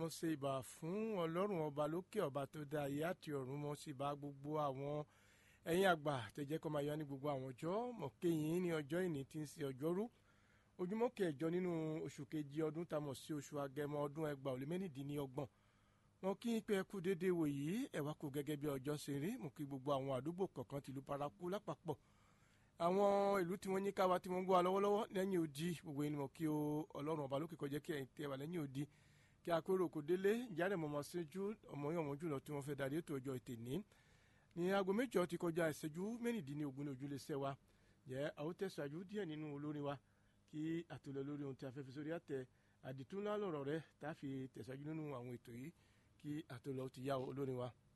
mo ṣe ìbà fún ọlọ́run ọba lókè ọba tó dá ayé àti ọ̀run mo sì bá gbogbo àwọn ẹ̀yin àgbà tẹ̀jẹ́ kọ́ máa yọ ní gbogbo àwọn ọjọ́ mọ̀ kéyìn ní ọjọ́ ìní tí ń ṣe ọjọ́rú ojúmọ́ kẹjọ nínú oṣù kejì ọdún tá a mọ̀ sí oṣù agẹmọ ọdún ẹgbàá ó lé mẹ́rìndínlọ́gbọ̀n wọn kí n pé ẹ kú déédéé wò yìí ẹ wá kú gẹ́gẹ́ bí ọjọ́ ṣe rí mo kí gbogbo àwọn àdúgbò kọ̀ọ̀kan tìlú paraku lápapọ̀ àwọn ìlú tí wọ́n ní káwa tí wọ́n ń gbọ́ wa lọ́wọ́lọ́wọ́ lẹ́yìn odi gbogbo ẹni mọ̀ kí o ọlọ́run ọba lókè kọjá kí ẹ̀yin tẹ́ wà lẹ́yìn odi kí akérò kò délé ìjáde mọ̀mọ́ síjú ọmọ yẹn ọmọ jùlọ tí wọ́n fẹ́ darí ètò ọjọ́ ètè ní ní aago méjọ ti kọjá ìṣẹ́jú mẹ́rìndínlógún ní ojúlẹ̀ṣẹ̀ wa jẹ́ àwọn tẹ̀síwájú díẹ̀ nínú olórin wa kí àtúnlẹ̀ lórí ohun tí a fẹ́ fi sórí àtẹ àdìtúnlá lọ̀rọ̀ rẹ tá a fi tẹ̀síwájú nínú àwọn ètò yìí kí àtúnlẹ̀ ó ti yá olórin wa.